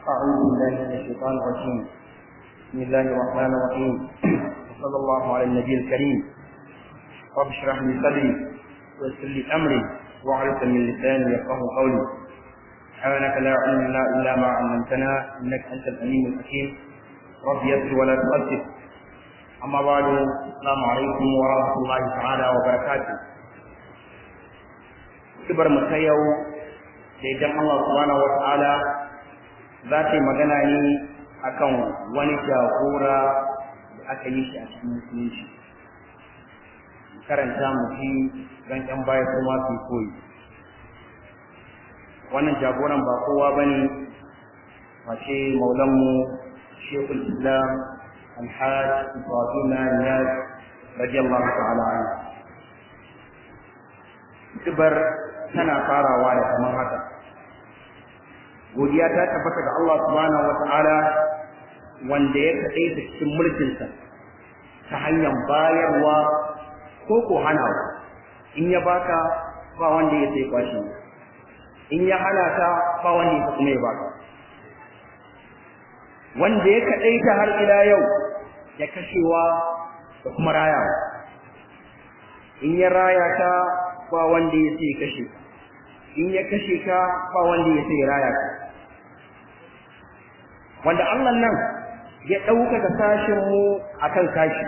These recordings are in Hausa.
أعوذ بالله من الشيطان الرجيم بسم الله الرحمن الرحيم وصلى الله على النبي الكريم رب اشرح لي صدري ويسر لي أمري واعرف من لساني يفقه قولي سبحانك لا علم لنا إلا ما علمتنا إنك أنت الأليم الحكيم رب يسر ولا تؤثر أما بعد السلام عليكم ورحمة الله تعالى وبركاته kibar mu ta yau da idan Allah subhanahu wata'ala za ta yi magana ne akan wani jagora da aka yi shi a cikin musulunci karanta mu ji don ƴan baya kuma su koyi wannan jagoran ba kowa ba ne face maulanmu shekul islam alhaj ibrahim niyaz radiyallahu ta'ala anhu kibar tana farawa da kamar haka godiya ta tabbata ga Allah subhanahu wata'ala wanda ya kaɗai ta cikin mulkinsa ta hanyar bayarwa ko ko hanawa in ya baka ba wanda ya sai kwashi in ya hana ta ba wanda ya kuma ya baka wanda ya kaɗai ta har ila yau ya kashewa da kuma rayawa in ya raya ta ba wanda ya sai kashe ka in ya kashe ka ba wanda ya sai raya ka wanda Allah nan ya ɗaukaka sashin mu akan sashi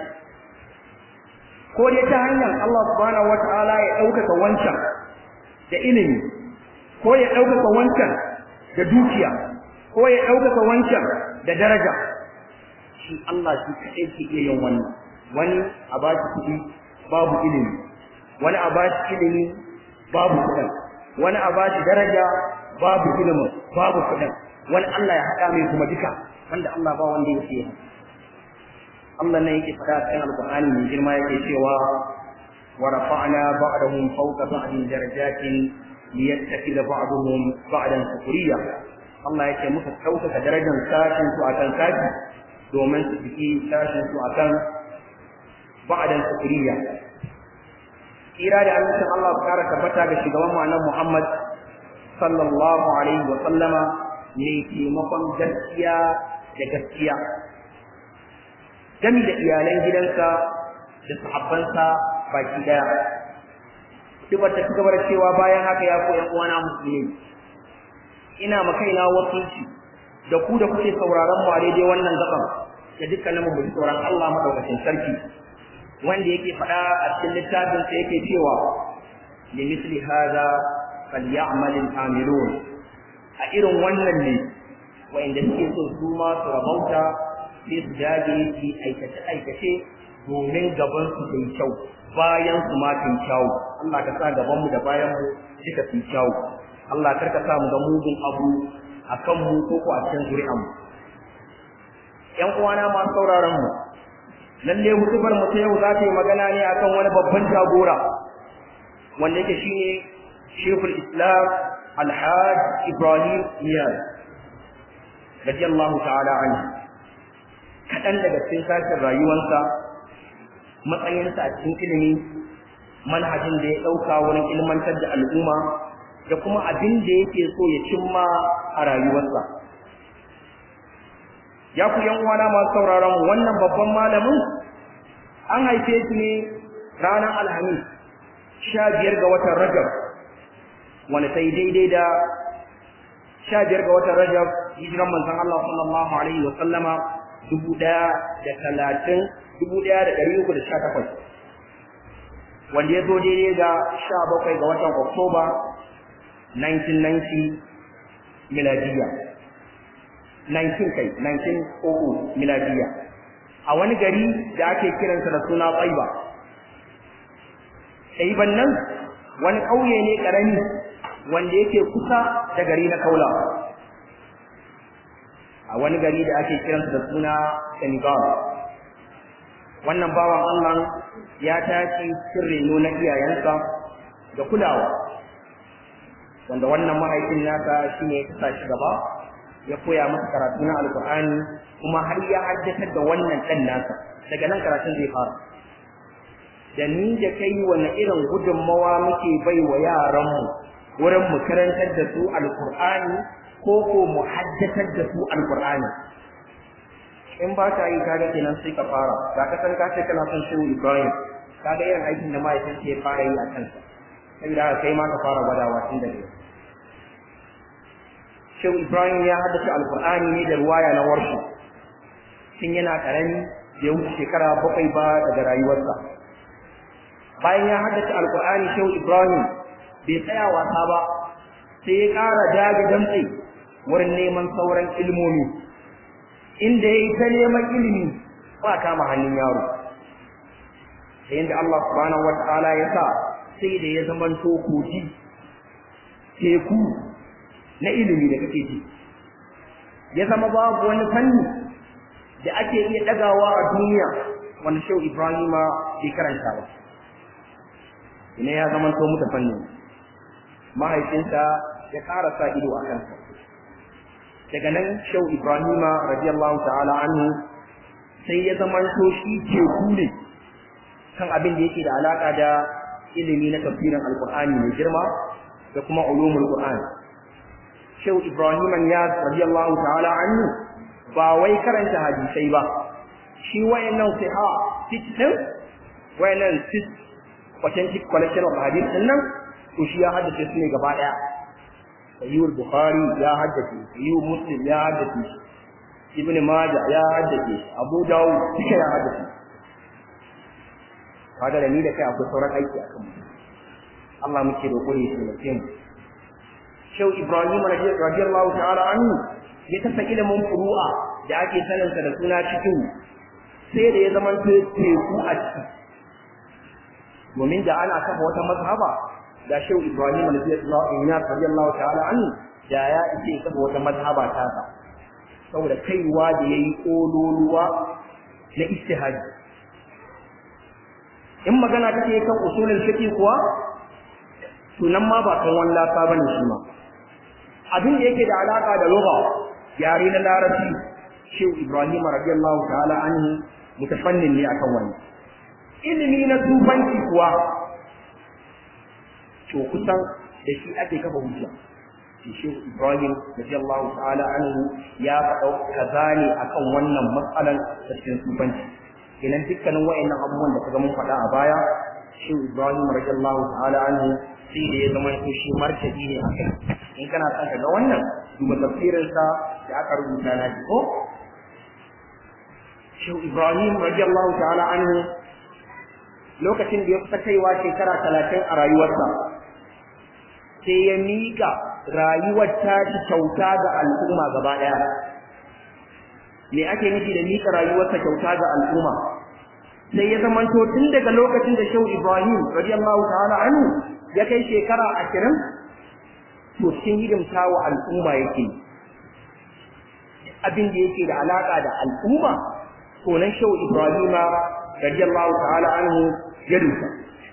ko dai ta hanyar Allah subhanahu wata'ala ya ɗaukaka wancan da ilimi ko ya ɗaukaka wancan da dukiya ko ya ɗaukaka wancan da daraja shi Allah shi kaɗai ke iya yin wannan wani a ba shi kuɗi babu ilimi wani a ba shi ilimi babu kuɗin wani a ba shi daraja babu ilimin babu kuɗin wani Allah ya haɗa mai kuma duka wanda Allah ba wanda ya fiye Allah ne yake faɗa cikin Alƙur'ani mai girma yake cewa wa rafa'na ba'dahum fawqa ba'din darajatin liyattakhidha ba'dahum ba'dan sukuriya Allah yake muka ɗaukaka darajar sashin su akan sashi domin su fiki sashin su akan ba'dan sukuriya kira da amincin Allah su kara tabbata ga shugaban mu annabi Muhammad sallallahu alaihi wa sallama ne taimakon gaskiya da gaskiya gami da iyalan gidansa da sahabbansa baki daya duk ta ci gaba da cewa bayan haka ya koyan uwana musulmi ina ma kaina wakilci da ku da kuke sauraron mu a daidai wannan gaban da dukkanin mu ji tsoron Allah madaukakin sarki wanda yake faɗa a cikin littafin sa yake cewa li misli hada falyamal al-amilun a irin wannan ne wanda suke so su ma su rabauta sai su dage su aikace aikace domin gaban su kai kyau bayan su ma kai kyau Allah ka sa gaban mu da bayan mu suka fi kyau Allah kar ka sa mu ga mugun abu akan mu ko ko a cikin zuri'an mu ƴan uwana ma sauraron mu lalle hutubar mu ta yau za ta yi magana ne akan wani babban jagora wanda yake shine Sheikhul Islam Alhaj Ibrahim Niyaz radiyallahu ta'ala anhu kaɗan daga cikin sashen rayuwarsa matsayinsa a cikin ilimi manhajin da ya ɗauka wurin ilmantar da al'umma da kuma abin da yake so ya cimma a rayuwarsa ya ku yan uwana masu sauraron wannan babban malamin an haife shi ne ranar alhamis sha biyar ga watan rajab wanda ta yi daidai da sha biyar ga watan rajab hijiran manzon Allah sallallahu alaihi wa sallama dubu ɗaya da talatin dubu ɗaya da ɗari uku da sha takwas wanda ya zo daidai ga sha bakwai ga watan oktoba 1990 miladiya 19 kai 1900 miladiya a wani gari da ake kiransa da suna Tsaiba Tsaiban nan wani ƙauye ne ƙarami wanda yake kusa da gari na Kaula a wani gari da ake kiransa da suna Senegal wannan bawan Allah ya tashi cikin reno na iyayensa da kulawa wanda wannan mahaifin nasa shine ya kasa shi gaba ya koya masa karatu na alkur'ani kuma har ya haddatar da wannan ɗan nasa daga nan karatun zai fara da ni da kai wani irin gudunmawa muke bai wa yaranmu wurin mu karantar da su alkur'ani ko ko mu haddatar da su alqur'ani in ba ka yi kaga kenan sai ka fara ga ka san ka ce kana son shehu ibrahim kaga irin aikin da mahaifinsa ya fara yi a kansa saboda haka kai ma ka fara gwadawa tun daga yau shehu ibrahim ya haddace alqur'ani ne da ruwaya na warshi tun yana karami ya wuce shekara bakwai ba daga rayuwarsa bayan ya haddace alqur'ani shehu ibrahim bai tsaya wasa ba sai ya ƙara dage damtse wurin neman sauran ilmomi inda ya yi ta neman ilimi ba kama hannun yaro da yadda Allah subhanahu wa ta'ala ya sa sai da ya zama kogi teku na ilimi da kake ji ya zama babu wani fanni da ake iya ɗagawa a duniya wanda shehu ibrahima bai karanta ba ina ya zama to muta fanni mahaifinsa ya ƙara sa ido a kansa daga nan shehu ibrahima radiyallahu ta'ala anhu sai ya zama to shi teku ne kan abin da yake da alaka da ilimi na tafsirin alqur'ani mai girma da kuma ulumul qur'an shehu ibrahima ya radiyallahu ta'ala anhu ba wai karanta hadisai ba shi wayannan siha sit din wayannan sit authentic collection of hadith din nan to shi ya haddace su ne gaba daya sayyid bukhari ya haddace sayyid muslim ya haddace ibn majah ya haddace abu dawud duka ya haddace kaga da ni da kai akwai sauran aiki akan mu Allah muke roƙo ne shi mutum Shehu Ibrahim radiyallahu ta'ala anhu ya tafa ilimin furu'a da ake sanin sa da suna cikin sai da ya zama teku a ciki domin da ana kafa wata mazhaba da Shehu Ibrahim radiyallahu ta'ala anhu da ya ce kafa wata mazhaba ta sa saboda kaiwa da yayi kololuwa na istihadi in magana take kan usulul fiqh kuwa to nan ma ba kan wani lafa bane shi ma abin da yake da alaka da lugha yare na larabci shehu ibrahim radiyallahu ta'ala anhu mutafannin ne akan wani ilimi na tufanci kuwa to kusan da shi ake kafa hujja shi shehu ibrahim radiyallahu ta'ala anhu ya faɗa kaza ne akan wannan matsalan cikin tufanci kenan dukkanin wa'annan abubuwan da kaga mun faɗa a baya shehu ibrahim radiyallahu ta'ala anhu sai da ya zama to shi martabi ne a kai in kana son ka ga wannan duba tafsirin sa da aka rubuta na ko Shehu Ibrahim radiyallahu ta'ala anhu lokacin da ya kusa kaiwa shekara talatin a rayuwarsa sai ya miƙa rayuwar ta ci kyauta ga al'umma gaba ɗaya me ake nufi da miƙa rayuwarsa kyauta ga al'umma sai ya zamanto tun daga lokacin da Shehu Ibrahim radiyallahu ta'ala anhu ya kai shekara ashirin to cikin hidimta wa al'umma yake abin da yake da alaƙa da al'umma to nan shehu ibrahima radiyallahu ta'ala anhu ya dusa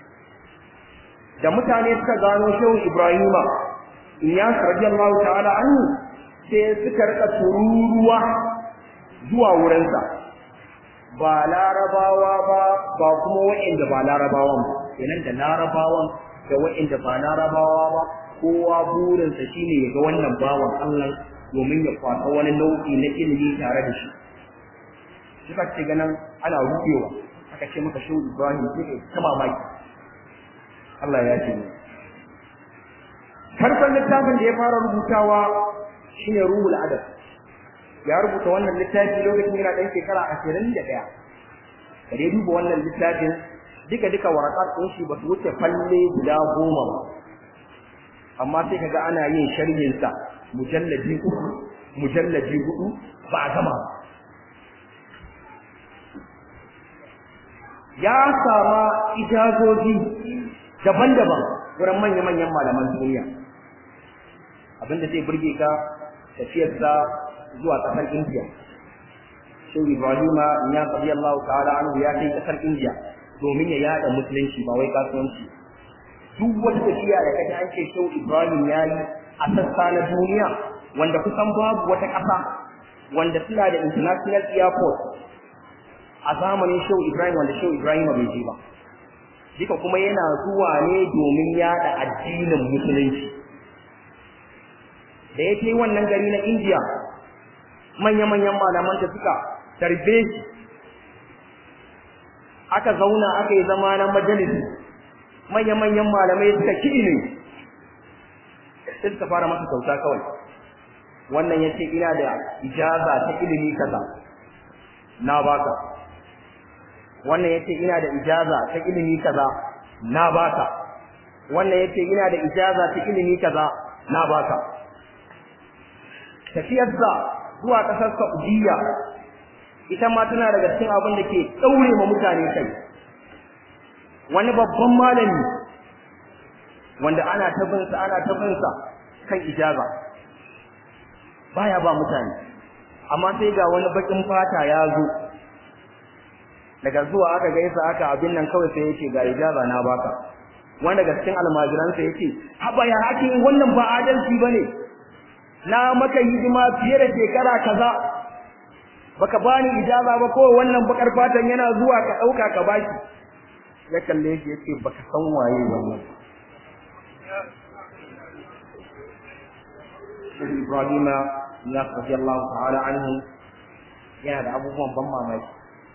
da mutane suka gano shehu ibrahima iyas radiyallahu ta'ala anhu sai suka rika tururuwa zuwa wurinsa ba larabawa ba ba kuma wa'inda ba larabawan ba kenan da larabawan da wa'inda ba larabawa ba kowa burinsa shine ya ga wannan bawan Allah domin ya kwasa wani nau'i na ilimi tare da shi suka ce ganin ana rufewa aka ce maka shehu Ibrahim sai ta mamaki Allah ya ce farkon littafin da ya fara rubutawa shine ruhul adab ya rubuta wannan littafi lokacin yana ɗan shekara ashirin da ɗaya da dai duba wannan littafin duka duka warakat ɗin shi ba su wuce falle guda goma ba amma sai kaga ana yin sharhin sa mujalladi uku mujalladi hudu ba a gama ya sama ijazoji daban-daban wurin manya-manyan malaman duniya abinda zai burge ka tafiyarsa zuwa kasar India Shehu Ibrahima ya tabi Allah ta'ala anhu ya kai kasar India domin ya yada musulunci ba wai kasuwanci duk wata tafiya da kaji an ce Shehu Ibrahim ya yi a sassa na duniya wanda kusan babu wata ƙasa wanda suna da international airport a zamanin Shehu Ibrahim wanda Shehu Ibrahim bai je ba duka kuma yana zuwa ne domin yada addinin musulunci da ya kai wannan gari na India manya-manyan malaman da suka tarbe shi aka zauna aka yi zama na majalisi manya-manyan malamai suka kiɗi ne sai suka fara masa kyauta kawai wannan ya ce ina da ijaza ta ilimi kaza na baka wannan ya ce ina da ijaza ta ilimi kaza na baka wannan ya ce ina da ijaza ta ilimi kaza na baka tafiyarsa zuwa ƙasar Saudiya ita ma tana daga cikin abin da ke ɗaure ma mutane kai wani babban malami wanda ana tabinsa ana tabinsa kan ijaza baya ba mutane amma sai ga wani bakin fata ya zo daga zuwa aka gaisa aka abin nan kawai sai yace ga ijaza na baka wanda daga cikin almajiransa yace haba ya hakin wannan ba adalci bane na maka hidima fiye da shekara kaza baka bani ijaza ba ko wannan bakar fatan yana zuwa ka dauka ka baki ya kalle shi yace baka san waye wannan Ibrahim ya radiyallahu ta'ala anhu yana da abubuwan ban mamaki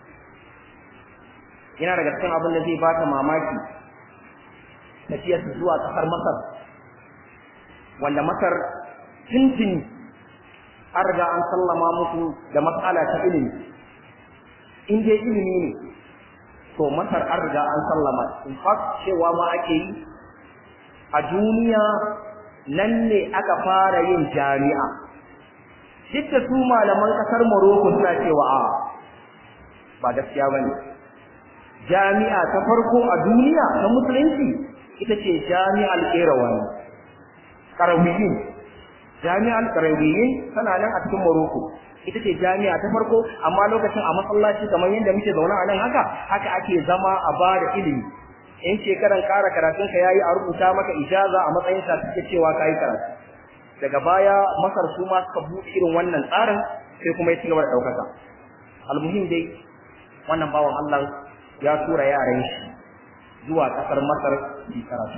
yana daga cikin abin da zai baka mamaki tafiyar zuwa kasar Masar wanda Masar tuntuni an riga an sallama musu da matsala ta ilimi in dai ilimi ne to masar an riga an sallama in fact cewa ma ake yi a duniya nan ne aka fara yin jami'a duk da su malaman kasar Morocco suna cewa a ba gaskiya bane jami'a ta farko a duniya ta musulunci ita ce jami'al Qirawani Qarawiyin jami'ar Qarawiyin tana nan a cikin Morocco ita ce jami'a ta farko amma lokacin a masallaci kamar yadda muke zaune a nan haka haka ake zama a bada ilimi in shekaran ƙara karatun ka yayi a rubuta maka ijaza a matsayin sa suke cewa kai karatu daga baya Masar su ma suka buɗe irin wannan tsarin sai kuma ya ci gaba da ɗaukaka almuhim dai wannan bawan Allah ya tura yaran shi zuwa ƙasar Masar su karatu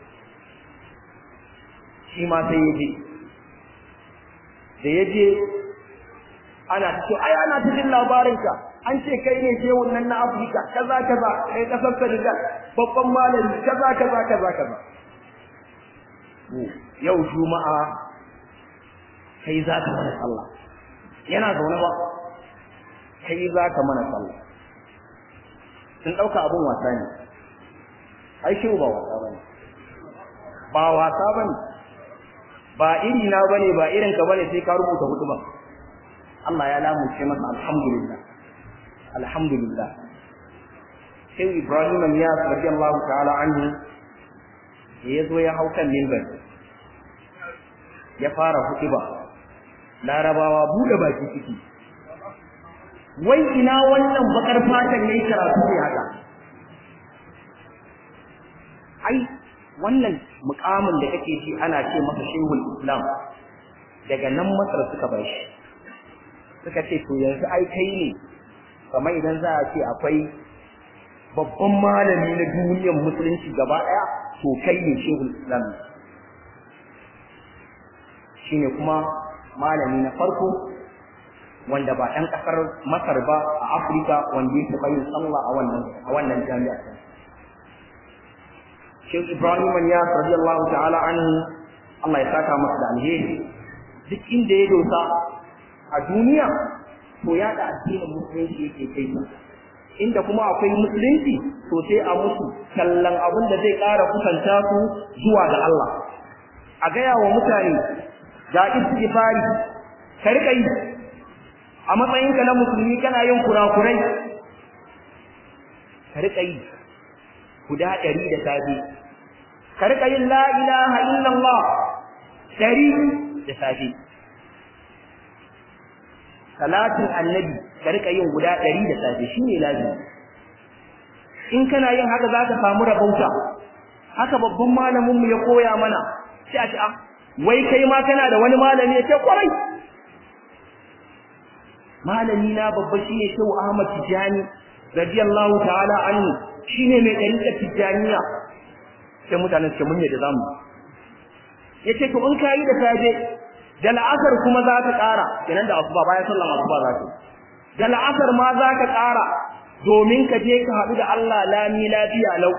shi ma sai ya je da ya je ana ta ce ai ana ta jin labarinka an ce kai ne shehun nan na Afirka kaza kaza kai kasar Senegal babban malami kaza kaza kaza kaza yau juma'a kai za ka mana sallah yana zaune ba kai za ka mana sallah sun ɗauka abin wasa ne ai shehu ba wasa bane ba wasa bane ba iri na bane ba irin ka bane sai ka rubuta hutuba Allah ya lamunce masa alhamdulillah alhamdulillah sai Ibrahim ya radiyallahu ta'ala anhu ya zo ya hau kan minbar ya fara hutuba larabawa bude baki ciki wai ina wannan bakar fatan yayi karatu ne haka ai wannan mukamin da kake ji ana ce masa shehul islam daga nan masar suka bar shi suka ce to yanzu ai kai ne kamar idan za a ce akwai babban malami na duniyar musulunci gaba daya to kai ne shehul islam shine kuma malami na farko wanda ba ɗan ƙasar masar ba a afirka wanda ya taɓa yin sallah a wannan a wannan jami'a Sheikh Ibrahim Niyas radiyallahu ta'ala anhu Allah ya saka masa da alheri duk inda ya dosa a duniya to ya da addinin musulunci yake kai inda kuma akwai musulunci to sai a musu kallon abin da zai ƙara kusanta su zuwa ga Allah a gaya wa mutane ga istighfari ka rika yi a matsayinka na musulmi kana yin kurakurai ka rika yi guda ɗari da safe ka rika yin la ilaha illallah ɗari da safe salatin annabi ka rika yin guda ɗari da safe shine lazimi in kana yin haka za ka samu rabauta haka babban malaminmu ya koya mana sai a ce ah wai kai ma kana da wani malami ya ce kwarai malami na babba shine Shehu Ahmad Tijani radiyallahu ta'ala anhu shine mai dariƙar Tijaniya sai mutanen suke mun yadda zamu yace to in kai da safe da la'asar kuma za ka ƙara kenan da asuba bayan sallan asuba za ka da la'asar ma za ka ƙara domin ka je ka haɗu da Allah lami lafiya lau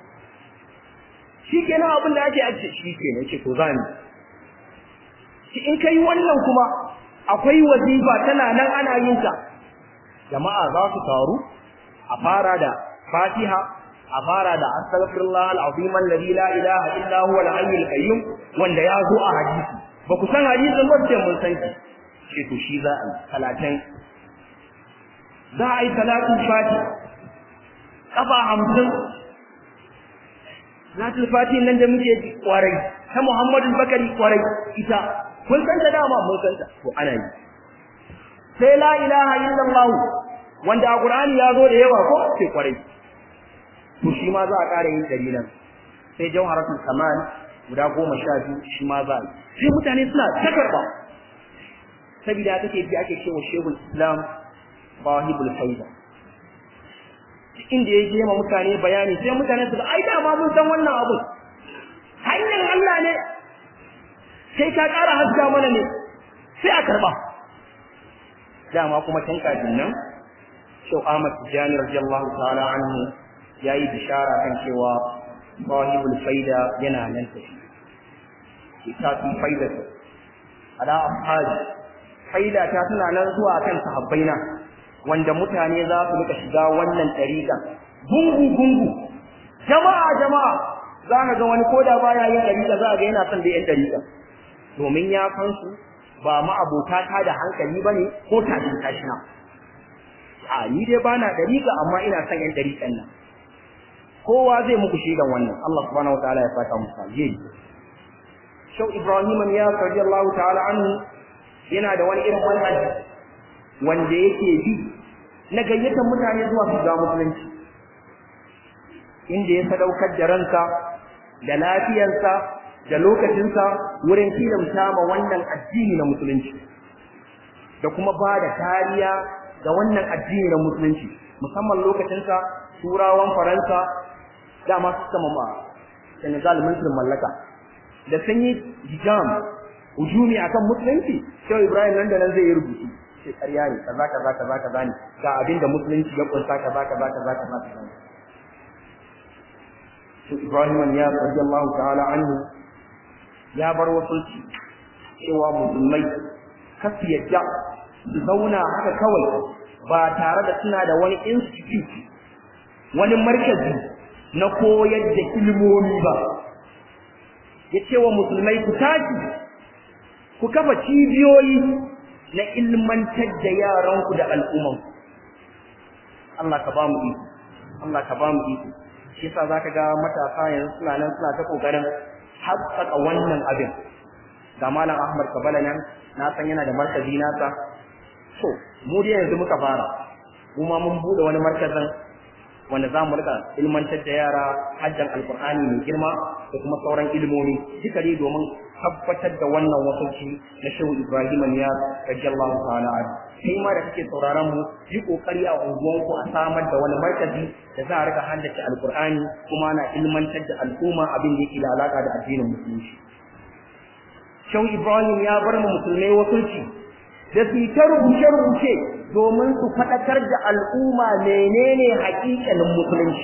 shi kenan abin da ake ajiye shi kenan ce to zani shi in kai wannan kuma akwai wazifa tana nan ana yin ta jama'a za su taru a fara da fatiha a fara da astaghfirullah al-azim alladhi la ilaha illa huwa al-hayyul qayyum wanda ya zo a hadisi ba ku san hadisin ba sai mun san shi ce to shi za a yi talatin za a yi talatin fati kafa hamsin Salatul Fati nan da muke ji kwarai ta Muhammadu Bakari kwarai ita kun san ta dama mun san ta to ana yi sai la ilaha illallah wanda a Qur'ani ya zo da yawa ko sai kwarai to shi ma za a ƙara yin dari nan sai jawharatul kamal guda goma sha biyu shi ma za a yi sai mutane suna ta karɓa saboda take ji ake cewa shehul islam bahibul faida inda ya je ma mutane bayani sai mutane su ai da ma mun san wannan abu hanyar Allah ne sai ka ƙara haska mana ne sai a karba dama kuma can kafin nan Sheikh Ahmad Tijani radiyallahu ta'ala anhu yayi bishara kan cewa sahibul faida yana nan tafi kitabi faida ala ashabi faida ta tana nan zuwa kan sahabbaina wanda mutane za su rika shiga wannan tariqa gungu gungu jama'a jama'a za ka ga wani koda baya yin tariqa za ga yana son da yan tariqa domin ya san su ba ma abota ta da hankali bane ko tashin tashina a ni dai bana tariqa amma ina son yan tariqan nan kowa zai muku shigan wannan Allah subhanahu wataala ya saka musu alheri Shau Ibrahim ya radiyallahu ta'ala anhu yana da wani irin manhaji wanda yake bi na gayyatar mutane zuwa su ga musulunci inda ya sadaukar da ransa da lafiyarsa da lokacinsa wurin kilamta ma wannan addini na musulunci da kuma ba da kariya ga wannan addini na musulunci musamman lokacinsa turawan faransa dama su sama ma senegal mulkin mallaka da sun yi jam hujumi akan musulunci sai ibrahim nan da nan zai yi rubutu sai ƙarya ne kaza kaza kaza kaza ne ga abin da musulunci ya kunsa kaza kaza kaza kaza kaza to Ibrahim ya radiyallahu ta'ala anhu ya bar wasulci cewa musulmai kasu yadda su zauna haka kawai ba tare da suna da wani institute wani markazi na koyar da ilmomi ba ya ce wa musulmai ku tashi ku kafa cibiyoyi na ilmantar da yaranku da al'ummanku Allah ka ba mu iko Allah ka ba mu iko shi yasa zaka ga matasa yanzu suna nan suna ta kokarin haƙƙaƙa wannan abin ga malam Ahmad Kabala nan na san yana da markazi nasa so mu dai yanzu muka fara mu ma mun bude wani markazin wanda za mu rika ilmantar da yara hajjan alkur'ani mai girma da kuma sauran ilmomi duka dai domin tabbatar da wannan wasanci na shehu ibrahim ya radiyallahu ta'ala anhu kai ma da kake sauraron mu yi kokari a unguwanku a samar da wani markazi da za a rika haddace alkur'ani kuma ana ilmantar da al'umma abin da yake da alaka da addinin musulunci shehu ibrahim ya bar mu musulmai wasanci da su ta rubuce-rubuce domin su faɗakar da al'umma menene haƙiƙanin musulunci.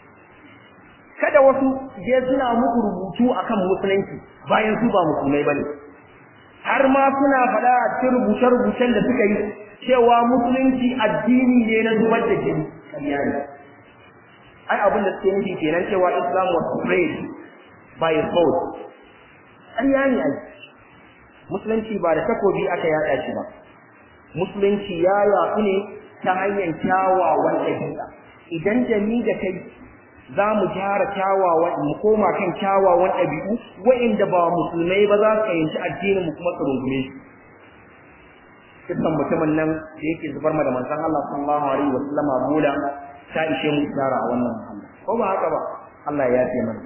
Kada wasu je suna muku rubutu akan musulunci bayan su ba musulmai bane. Har ma suna faɗa a cikin rubuce-rubucen da suka yi cewa musulunci addini ne na zubar da jini. Ƙarya ne. Ai abin da suke nufi kenan cewa Islam was spread by sword. Ƙarya ne ai. Musulunci ba da takobi aka yaɗa shi ba. musulunci ya yaku ne ta hanyar kyawawan ɗabi'a idan da ni da kai za mu gyara kyawawan mu koma kan kyawawan ɗabi'u wa'inda ba musulmai ba za su fahimci addinin mu kuma su rungume shi kisan mutumin nan da yake zubar ma da manzon Allah sallallahu alaihi wa sallama bola ta ishe mu tsara a wannan muhammad ko ba haka ba Allah ya yafe mana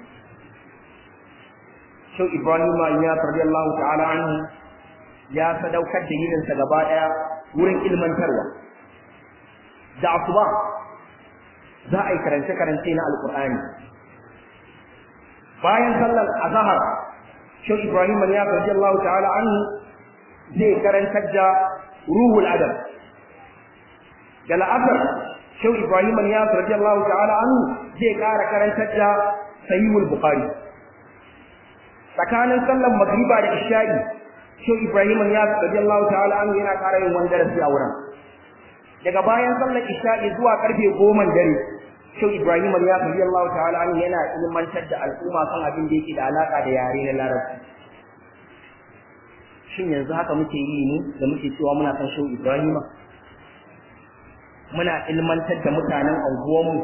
Shau Ibrahim ya radiyallahu ta'ala anhu ya sadaukar da yininsa gaba ɗaya wurin ilmantarwa da asuba za a yi karance-karance na alkur'ani bayan sallar azahar shi ibrahim ya karji Allah ta'ala anhu zai karantar da ruhul adab da la'asar shehu ibrahim ya radiyallahu ta'ala anhu zai kara karantar da sahihul bukhari tsakanin sallan magriba da isha'i shehu ibrahim ya radiyallahu ta'ala anhu yana kara yin wani darasi a wurin daga bayan sallar isha'i zuwa karfe goma dare shehu ibrahim ya radiyallahu ta'ala anhu yana ilmantar da al'umma kan abin da yake da alaka da yare na larabci shin yanzu haka muke yi ne da muke cewa muna san shehu ibrahim muna ilmantar da mutanen anguwanmu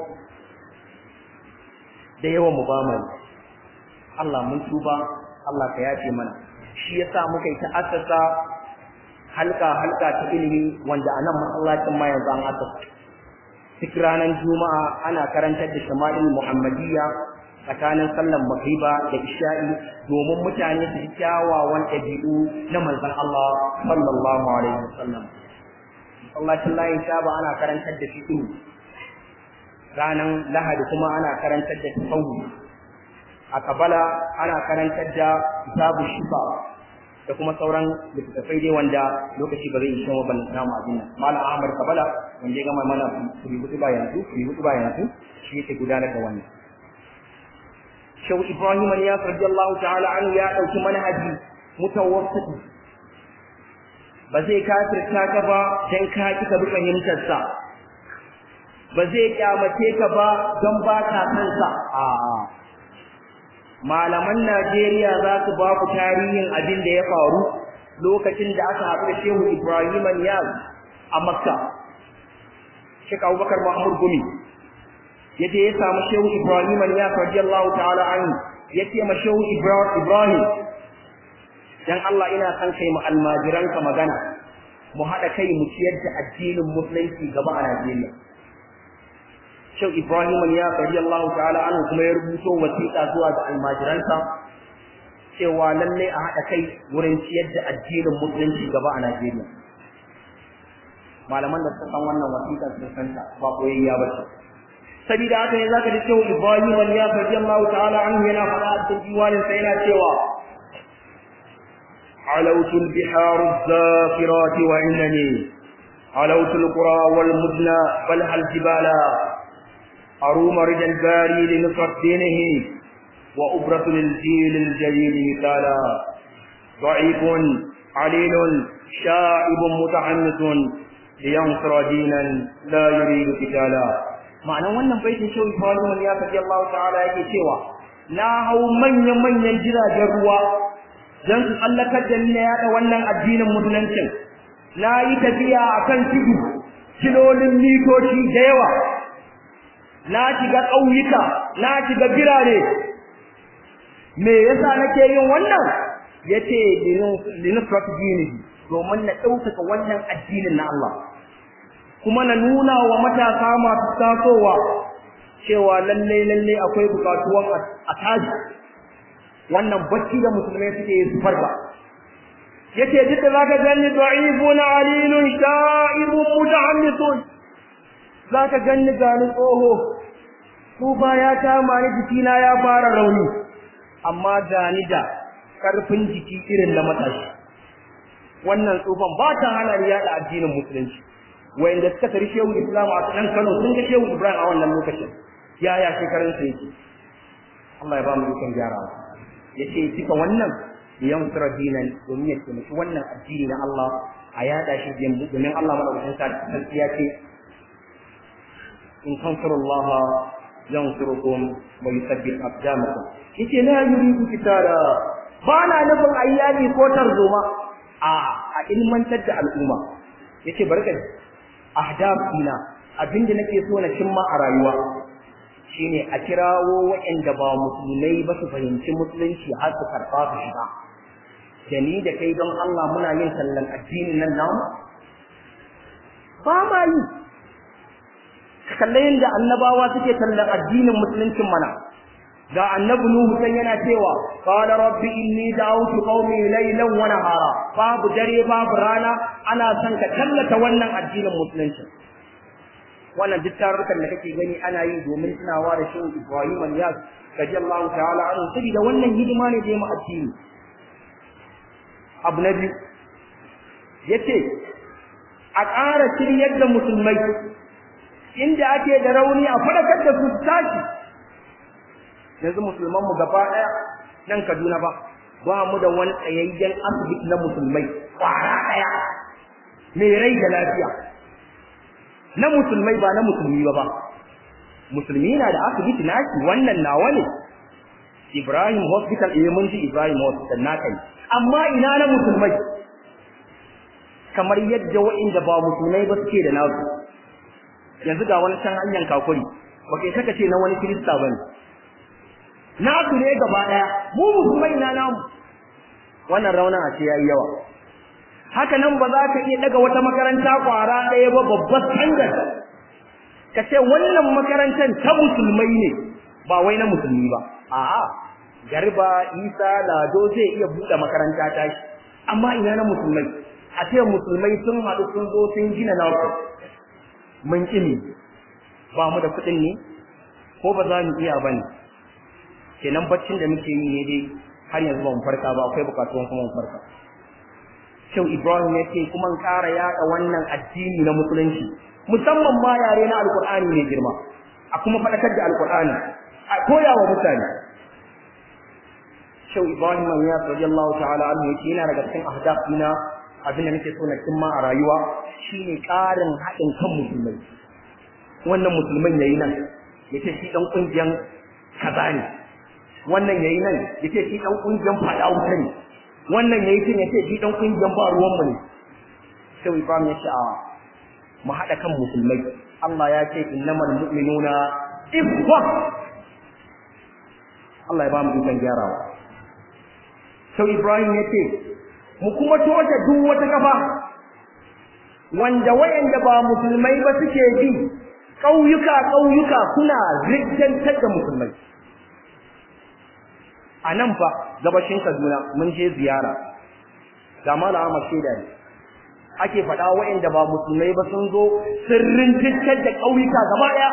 da yawan mu ba mu Allah mun tuba Allah ka yafe mana shi yasa muka yi ta assasa halka halka ta ilimi wanda anan masallacin ma yanzu an assasa duk ranar juma'a ana karantar da shama'il muhammadiyya tsakanin sallan magriba da isha'i domin mutane su ji kyawawan ɗabi'u na manzon Allah sallallahu alaihi wasallam masallacin layin shaba ana karantar da fiqh ranar lahadi kuma ana karantar da tasawuf a kabala ana karantar da kitabu shifa da kuma sauran littattafai dai wanda lokaci ba zai ishe ban namu abin nan malam ahmad kabala wanda ya gama mana kuri hudu ba yanzu kuri hudu ba yanzu shi yake gudanar da wannan shehu ibrahim ya radiyallahu ta'ala anhu ya dauki manhaji mutawassiti ba zai kafirta ka ba dan ka ki ka bi fahimtar sa ba zai kyamace ka ba don ba ka san sa a'a malaman Najeriya za su ba ku tarihin abin da ya faru lokacin da aka haɗu da Shehu Ibrahim Niyaz a Makka. Sheikh Abubakar Muhammad Gumi yaje ya samu Shehu Ibrahim Niyaz radiyallahu ta'ala anhu yace ma Shehu Ibrahim dan Allah ina san kai mu almajiranka magana mu haɗa kai mu ciyar da addinin musulunci gaba a Najeriya. Shehu Ibrahim ya radiyallahu ta'ala anhu kuma ya rubuto wasiƙa zuwa ga almajiransa cewa lalle a haɗa kai wurin ciyar da addinin musulunci gaba a Najeriya. Malaman da suka san wannan wasiƙa sun san ta ba koyayya ba ce. Sabida haka ne zaka ji Shehu Ibrahim ya radiyallahu ta'ala anhu yana faɗa a cikin diwanin sa yana cewa علوت البحار الزافرات وإنني علوت القرى والمدنى بل الجبال أروم رجا الباري لنصرة دينه وأبرة للجيل الجليل مثالا ضعيف عليل شائب متعنت لينصر دينا لا يريد قتالا معنى wannan baitin shehu Ibrahim ya kaji Allah ta'ala yake cewa na hau manyan manyan jiragen ruwa dan su tsallakar da ni na yada wannan addinin musuluncin na yi tafiya akan tudu kilolin mitoci da yawa na shiga ƙauyuka na shiga birane me yasa nake yin wannan yace linusrat dini domin na ɗaukaka wannan addinin na Allah kuma na nuna wa matasa masu tasowa cewa lalle lalle akwai bukatuwan a taji wannan bacci da musulmai suke yi su farka yace duk da zaka gani da'ifun alilun sha'ibun mutahammisun zaka ganni gani tsoho tufa ya kama ni jikina ya fara rauni amma gani da karfin jiki irin na matashi wannan tsufan ba ta hana ni yada addinin musulunci wayanda suka tari shehu islam a kan Kano sun ga shehu Ibrahim a wannan lokacin yaya shekarun sa yake Allah ya ba mu ikon gyarawa yace cika wannan yansura dinan domin ya taimaki wannan addini na Allah a yada shi domin Allah madaukakin sarki ya ce in tansurullaha yansurukum wa yuthabbit aqdamakum yace la yuridu kitara ba na nufin ayyami ko tarzoma a a ilmantar da al'umma yace barka ahdafina abinda nake so na cimma a rayuwa shine a kirawo waɗanda ba musulmai ba su fahimci musulunci har su karɓa su shiga da ni da kai don Allah muna yin sallan addinin nan namu ba ma yi kalle yadda annabawa suke tallan addinin musuluncin mana ga annabi nuhu san yana cewa qala rabbi inni da'awtu qaumi laylan wa nahara babu dare babu rana ana son ka tallata wannan addinin musulunci wannan duk tarurrukan da kake gani ana yi domin tunawa da shehu Ibrahim al-Yas radiyallahu ta'ala anhu saboda wannan hidima ne da ya mu addini abu na biyu yace a ƙara shiryar da musulmai inda ake da rauni a fadakar da su tashi yanzu musulman mu gaba daya nan Kaduna ba ba mu da wani tsayayyen asibiti na musulmai kwara daya mai rai da lafiya na musulmai ba na musulmi ba ba musulmi na da asibiti naki wannan nawa ne Ibrahim Hospital eh mun ji Ibrahim Hospital na kai amma ina na musulmai kamar yadda wa'inda ba musulmai ba suke da nasu yanzu ga wani can hanyar kakuri ba kai saka ce na wani kirista bane nasu ne gaba daya mu musulmai na namu wannan raunin a ce yayi yawa haka nan ba za ka iya daga wata makaranta kwara ɗaya ba babbar standard ka ce wannan makarantar ta musulmai ne ba wai na musulmi ba a'a garba isa lado zai iya buɗe makaranta ta shi amma ina na musulmai a ce musulmai sun haɗu sun zo sun gina naku mun ƙi ba mu da kuɗin ne ko ba za mu iya ba ne kenan baccin da muke yi ne dai har yanzu ba mu farka ba akwai bukatuwan kuma mu farka Shau Ibrahim ya ce kuma ƙara yaɗa wannan addini na musulunci musamman ma yare na alkur'ani mai girma a kuma faɗakar da alkur'ani a koya wa mutane Shau Ibrahim ya radiyallahu ta'ala anhu yace yana daga cikin ahdaf dina abin da nake so na cimma a rayuwa shine ƙarin haɗin kan musulmai wannan musulman yayi nan yace shi dan kungiyan kaza ne wannan yayi nan yace shi dan kungiyan fada wuta ne wannan yayi tun yace shi dan kungiyan ba ruwan mu ne sai Ibrahim ya ce a mu hada kan musulmai Allah ya ce innamal mu'minuna ikhwa Allah ya ba mu ikon gyarawa sai Ibrahim ya ce mu kuma toshe duk wata kafa wanda wayanda ba musulmai ba suke bi ƙauyuka ƙauyuka kuna riddantar da musulmai a nan fa gabashin Kaduna mun je ziyara ga malama Ahmad Sheda ne ake faɗa waɗanda ba musulmai ba sun zo sirrin riddantar da ƙauyuka gaba ɗaya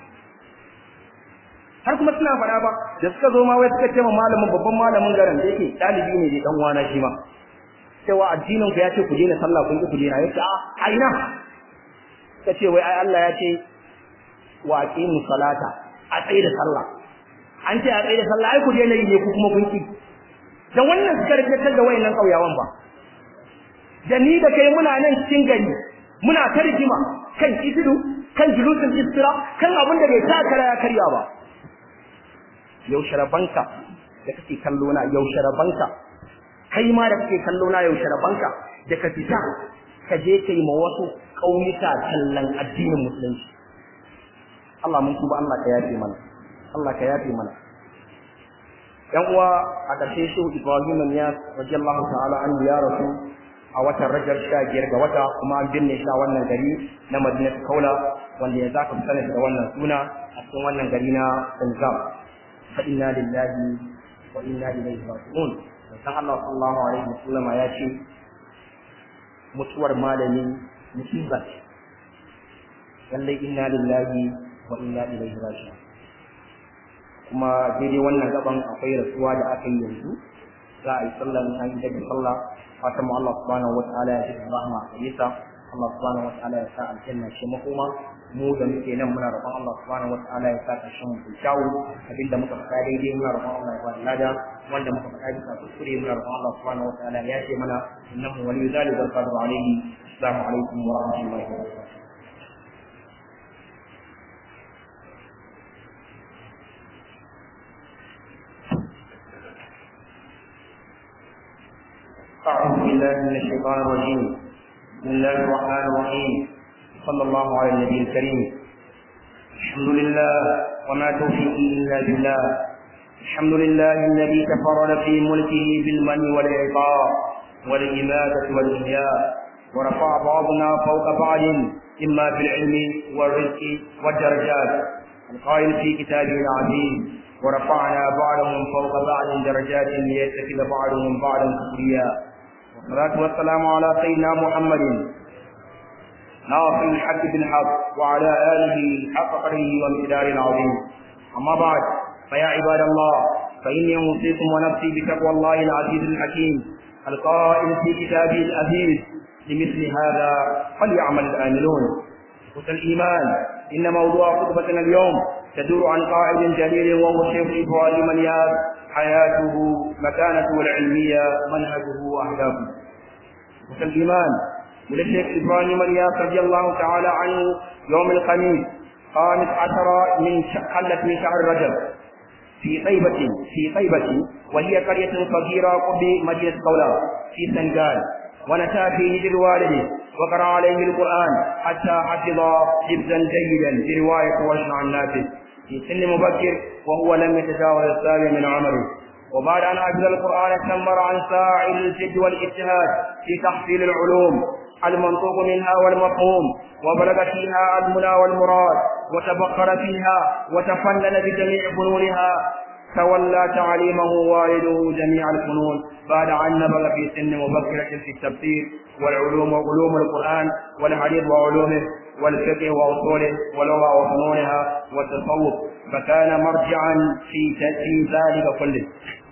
har kuma suna faɗa ba da suka zo ma wai suka ce ma malamin babban malamin garin da yake ɗalibi ne da ɗan uwana shi ma cewa addinin ku ya ce ku daina sallah kun ki ku daina yace a ina ka ce wai ai Allah ya ce wa aqimu salata a tsaye da sallah an ce a tsaye da sallah ai ku daina yi ne ku kuma kun ki da wannan suka rikatar da wayannan kauyawan ba da ni da kai muna nan cikin gari muna ta rigima kan isidu kan julusul istira kan abin da bai ta kara ya karya ba yaushe rabanka da kake kallo na yaushe rabanka kai ma da kake kallo na yaushe rabanka da ka fita ka je kai ma wasu ƙauyuka tallan addinin musulunci Allah mun tuba Allah ka yafe mana Allah ka yafe mana yan uwa a ƙarshe shehu Ibrahim ya radiyallahu ta'ala an ya rasu a watan Rajab sha biyar ga wata kuma an binne shi a wannan gari na Madinatu Kaula wanda ya zaka fi sanar da wannan suna a cikin wannan gari na Zanzam fa inna lillahi wa inna ilaihi raji'un dan Allah sallallahu alaihi wasallam ya ce mutuwar malami musiba ce lallai inna lillahi wa inna ilaihi raji'un kuma daidai wannan gaban akwai rasuwa da aka yi yanzu za a yi sallar an yi daga sallah fatan mu Allah subhanahu wataala ya ji rahma a gare sa Allah subhanahu wataala ya sa aljanna ce makoma mu da muke nan muna roƙon Allah subhanahu wataala ya sa ƙarshen mu kyawu abinda muka faɗa daidai muna roƙon Allah ya ba lada wanda muka faɗa bisa kuskure muna roƙon Allah subhanahu wataala ya ce mana innahu waliyyu zalika wal qadiru alayhi assalamu alaikum wa rahmatullahi wa barakatuh أعوذ بالله من الشيطان الرجيم بسم الله الرحمن الرحيم صلى الله على النبي الكريم الحمد لله وما توفيقي إلا بالله الحمد لله الذي تفرد في ملكه بالمن والإعطاء والإماتة والإحياء ورفع بعضنا فوق بعض إما بالعلم والرزق والدرجات القائل في كتابه العزيز ورفعنا بعضهم فوق بعض درجات ليتخذ بعضهم بعضا سخريا والصلاة والسلام على سيدنا محمد ناصر الحق بالحق وعلى آله حق قدره ومقدار العظيم أما بعد فيا عباد الله فإني أوصيكم ونفسي بتقوى الله العزيز الحكيم القائل في كتابه العزيز لمثل هذا فليعمل الآملون الإيمان إن موضوع خطبتنا اليوم تدور عن قائد جليل وهو شيخ إبراهيم الياس حياته مكانته العلمية منهجه وأهدافه الإيمان وللشيخ إبراهيم الياس رضي الله تعالى عنه يوم الخميس خامس عشر من حلت من شهر رجب في طيبة في طيبة وهي قرية صغيرة قرب مدينة قولا في سنغال ونشا في هجر والده وقرأ عليه القرآن حتى حفظ حفظا جيدا في رواية ورش عن نافذ في سن مبكر وهو لم يتجاوز السابع من عمره وبعد أن حفظ القرآن استمر عن ساعي الجد والاجتهاد في تحصيل العلوم المنطوق منها والمفهوم وبلغ فيها المنى والمراد وتبقر فيها وتفنن بجميع فنونها تولى تعليمه والده جميع الفنون بعد أن نبغ في سن مبكرة في التفسير والعلوم وعلوم القرآن والحديث وعلومه والفقه وأصوله واللغة وفنونها والتصوف فكان مرجعا في في ذلك كله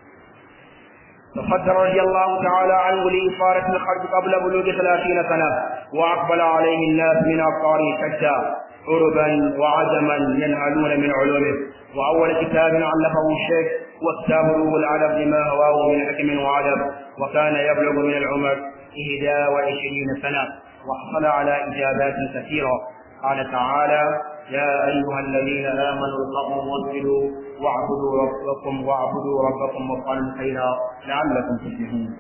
تصدر رضي الله تعالى عنه لإشارة الخرج قبل بلوغ ثلاثين سنة وأقبل عليه الناس من أقطاره شتى عربا وعجما ينهلون من علومه وأول كتاب علفه الشيخ وكتاب روح العدب لما هواه من حكم وعدب وكان يبلغ من العمر إحدى وعشرين سنة وحصل على إجابات كثيرة قال تعالى يا أيها الذين آمنوا اتقوا واسجدوا واعبدوا ربكم واعبدوا ربكم وافعلوا خيرا لعلكم تفلحون.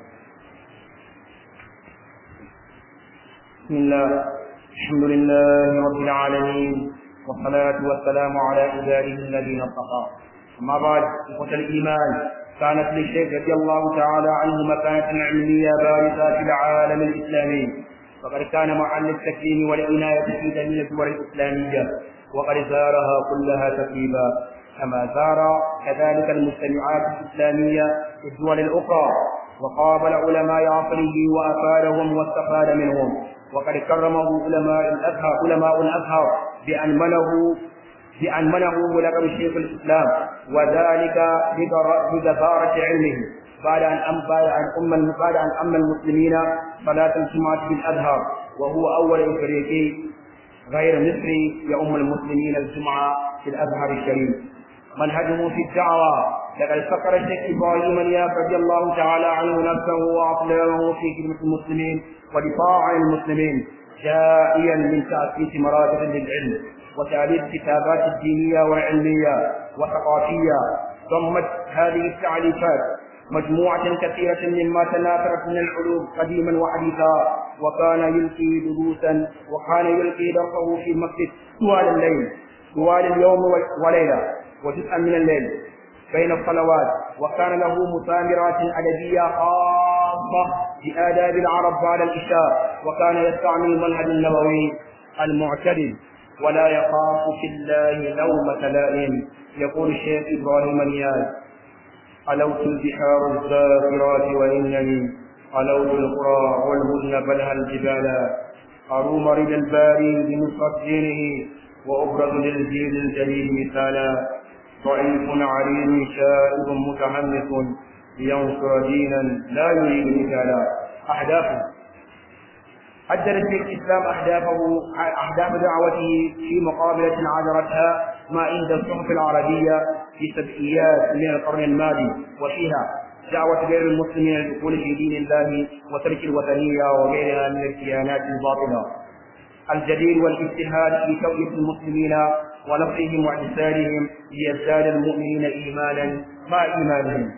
بسم الله الحمد لله رب العالمين والصلاة والسلام على عباده الذين اصطفى أما بعد إخوة الإيمان كانت للشيخ رضي الله تعالى عنه مكانة علمية بارزة في العالم الإسلامي فقد كان محل التكريم والعناية في جميع الدول الإسلامية وقد زارها كلها تقريبا كما زار كذلك المجتمعات الإسلامية في الدول الأخرى وقابل علماء عصره وأفادهم واستفاد منهم وقد كرمه علماء الأزهر علماء الأزهر بأن منه بأن منه لقب شيخ الإسلام وذلك بجبارة علمه بعد أن أم بعد أن أم بعد أن أم المسلمين صلاة الجمعة بالأزهر وهو أول إفريقي غير مصري يؤم المسلمين الجمعة في الأزهر الشريف منهجه في الدعوة لقد فكر الشيخ إبراهيم الياس رضي الله تعالى عنه نفسه وأطلعه في خدمة المسلمين ودفاع عن المسلمين جائيا من تأسيس مراكز للعلم وتأليف كتابات الدينية والعلمية وثقافية ضمت هذه التعليفات مجموعة كثيرة مما تناثرت من العلوم قديما وحديثا وكان يلقي دروسا وكان يلقي درسه في المسجد طوال الليل طوال اليوم وليلة وجزءا من الليل بين الصلوات وكان له مثامرات أدبية خاصة بآداب العرب بعد العشاء وكان يستعمل المنهج النبوي المعتدل ولا يخاف في الله لومة لائم يقول الشيخ إبراهيم النياز علوت البحار الزافرات وإنني علوت القرى والهدن بلها الجبال أروم رد الباري بنصرة دينه وأبرز للجيل الجليل مثالا ضعيف عريض شائب متحمس لينصر دينا لا يريد مثالا أهدافه حدد في الإسلام أهدافه أهداف دعوته في مقابلة عذرتها ما عند الصحف العربية في سبعيات من القرن الماضي وفيها دعوة غير المسلمين للدخول في دين الله وترك الوثنية وغيرها من الكيانات الباطلة الجدير والاجتهاد في توعية المسلمين ونصرهم وإحسانهم ليزداد المؤمنين إيمانا مع إيمانهم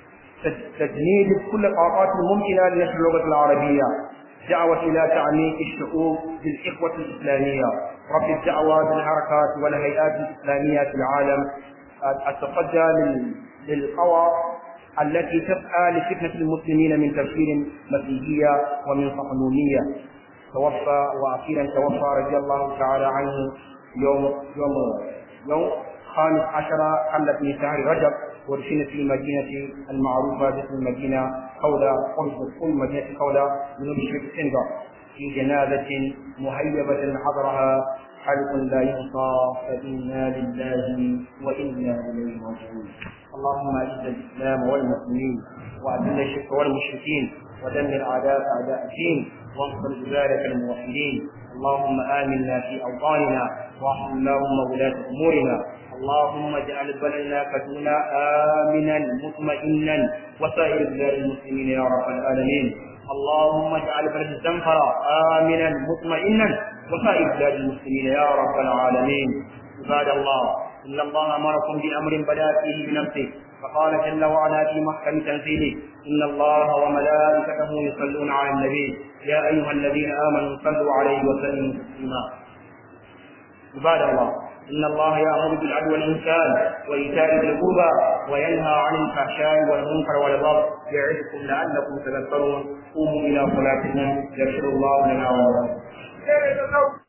تجنيد كل الطاقات الممكنة لنشر اللغة العربية دعوة إلى تعميق الشعوب بالإخوة الإسلامية رفع الدعوة بالحركات والهيئات الإسلامية في العالم التصدى للقوى التي تسعى لفتنة المسلمين من تفكير مسيحية ومن صهيونية توفى وأخيرا توفى رضي الله تعالى عنه يوم يوم يوم خامس عشر حلت من شهر رجب ودفن في المدينة المعروفة باسم المدينة قولة قرب كل مدينة قولة من مشرق السنغال في جنازة مهيبة حضرها حلق لا يحصى فإنا لله وإنا إليه راجعون اللهم أعز الإسلام والمسلمين وأذل الشرك والمشركين ودمر أعداءك أعداء الدين وانصر عبادك الموحدين اللهم آمنا في أوطاننا واحفظ اللهم ولاة أمورنا اللهم اجعل بلدنا كدونا آمنا مطمئنا وسائر بلاد المسلمين يا رب العالمين اللهم اجعل بلد الزنفرة آمنا مطمئنا وسائر بلاد المسلمين يا رب العالمين عباد الله إن الله أمركم بأمر بدأ فيه بنفسه فقال جل وعلا في محكم تنزيله إن الله وملائكته يصلون على النبي يا أيها الذين آمنوا صلوا عليه وسلموا تسليما عباد الله إن الله يأمر بالعدل والإنسان وإيتاء ذي القربى وينهى عن الفحشاء والمنكر والبغي يعظكم لعلكم تذكرون قوموا إلى صلاتكم يغفر الله لنا ولكم